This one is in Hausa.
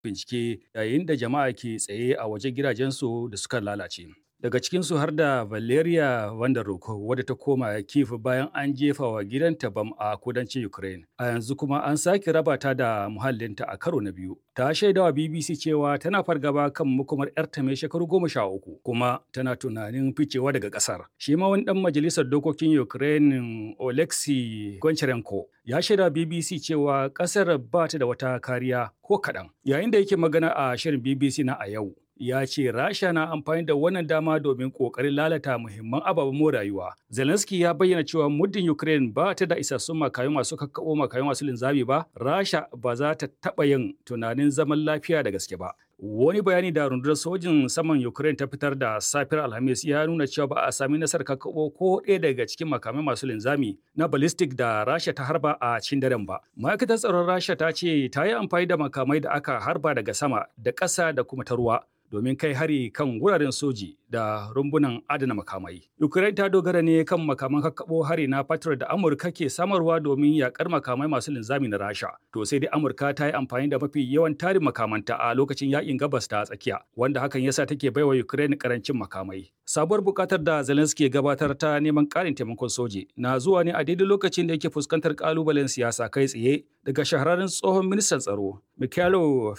bincike yayin da jama'a ke tsaye a wajen gidajensu da suka lalace. Daga cikinsu har da Valeria Vanderhoek wadda ta koma Kiev bayan an jefa wa gidanta bam a kudancin Ukraine. A yanzu kuma an sake raba ta da muhallinta a karo na biyu. Ta shaidawa BBC cewa tana fargaba kan makomar 'yarta mai shekaru goma sha uku kuma tana tunanin ficewa daga ƙasar. Shi ma wani ɗan majalisar dokokin Ukraine Oleksiy Goncharenko ya shaida BBC cewa ƙasar ba ta da wata kariya ko kaɗan. Yayin da yake magana a shirin BBC na a yau, ya ce Rasha na amfani da wannan dama domin ƙoƙarin lalata muhimman ababen more rayuwa. Zelensky ya bayyana cewa muddin Ukraine ba ta da isassun makayu masu kakkaɓo makayu masu linzami ba, Rasha ba za ta taɓa yin tunanin zaman lafiya da gaske ba. Wani bayani da rundunar sojin saman Ukraine ta fitar da safiyar Alhamis ya nuna cewa ba a sami nasarar kakkaɓo ko ɗaya daga cikin makamai masu linzami na ballistic da Rasha ta harba a cikin daren ba. Ma'aikatar tsaron Rasha ta ce ta yi amfani da makamai da aka harba daga sama da ƙasa da kuma ta ruwa domin kai hari kan wuraren soji da rumbunan adana makamai. Ukraine ta dogara ne kan makaman kakkaɓo hari na Patriot da Amurka ke samarwa domin yakar makamai masu linzami na Rasha. To sai dai Amurka ta yi amfani da mafi yawan tarin makamanta a lokacin yakin gabas ta tsakiya, wanda hakan yasa take baiwa Ukraine karancin makamai. Sabuwar bukatar da Zelensky gabatar ta neman ƙarin taimakon soji na zuwa ne a daidai lokacin da yake fuskantar kalubalen siyasa kai tsaye daga shahararren tsohon ministan tsaro Mikhailo